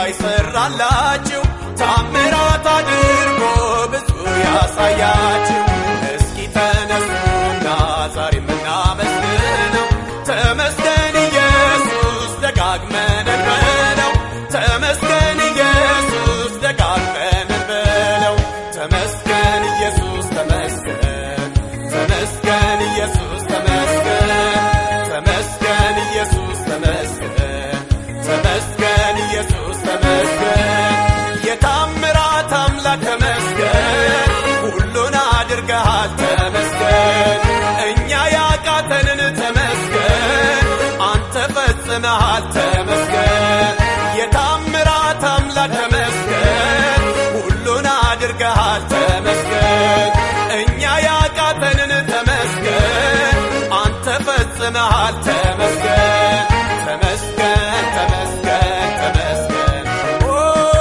ይሰራላችሁ ታምራት አድርጎ ብዙ ያሳያችሁ እስኪ ተነሱና ዛሬ የምናመስግነው ተመስገን ኢየሱስ ደጋግመን እንበለው ተመስገን ኢየሱስ ደጋግመን እንበለው ተመስገን ኢየሱስ ተመስገን ተመስገን ኢየሱስ ተመስገን ተመስገን ኢየሱስ ተመስገን ተመስገን ኢየሱስ ተመስገን የታምራት አምላክ ተመስገን ሁሉን አድርገሃል ተመስገን እኛ ያቃተንን ተመስገን አንተ ፈጽመሃል ተመስገን የታምራት አምላክ ተመስገን ሁሉን አድርገሃል ተመስገን እኛ ያቃተንን ተመስገን አንተ ፈጽመሃል ተመስገን ተመስገን ተመስገን ተመስገን ኦ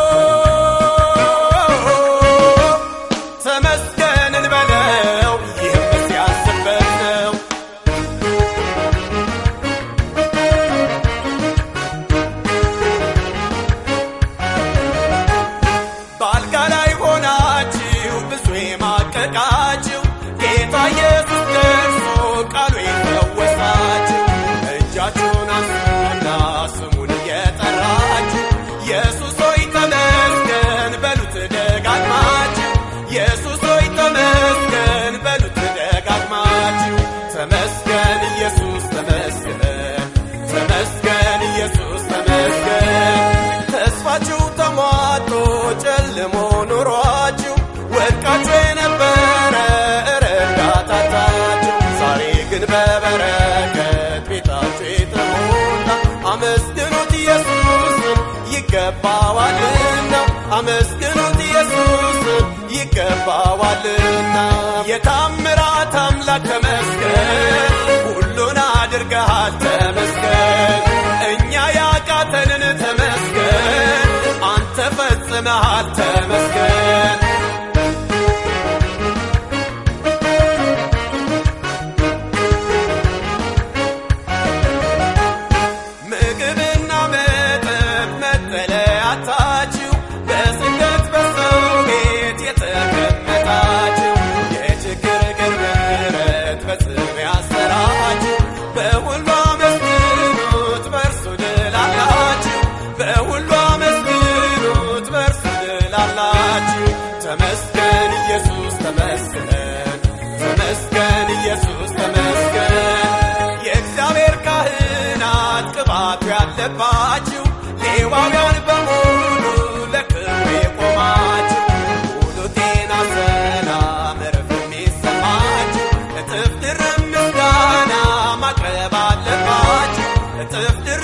ተመስገን እንበለው ይህም ሲያስበት ነው በአልጋ ላይ ሆናችሁ ብዙ የማቀቃችሁ ጌታ ኢየሱስ ደርሶ ቃሉ የፈወሳችሁ እጃችሁን አንሱና ስሙን እየጠራችሁ ኢየሱስ ሆይ ተመስገን በሉት ደጋግማችሁ ኢየሱስ ሆይ ተመስገን በሉት ደጋግማችሁ ተመስገን ኢየሱስ ተመስገን ተመስገን ኢየሱስ ተመስገን ተስፋችሁ ተሟጦ ጨልሞ ኑሯችሁ ወድቃችሁ የነበረ ረዳታታችሁ ዛሬ ግን በበረከት ቤታችሁ የተሞላ አመስግኑት ኢየሱስን ይገባዋልና አመስግኑት ኢየሱስን ይገባዋልና የታምራት አምላክ ተመስገን ሁሉን አድርገሃል ተመስገን እኛ ያቃተንን ተመስገን አንተ ፈጽመሃል ተመስገን ምግብና መጠጥ መጠለያታችሁ በስደት በሰው ቤት የተቀመጣችሁ የችግር ግርግረት በጽም ያሰራችሁ በሁሉ አመስግኑት በእርሱ ድል አላችሁ በሁሉ አመስግኑት በእርሱ ድል አላችሁ ተመስገን ኢየሱስ ተመስገን ተመስገን ኢየሱስ ተመስገን የእግዚአብሔር ካህናት ቅባቱ ያለባችሁ ሌዋውያን በሙሉ ለክብሩ የቆማችሁ ሙሉ ጤና ሰላም እረፍት የሚሰማችሁ እጥፍ ድርብ ምስጋና ማቅረብ አለባችሁ እጥፍ ድርብ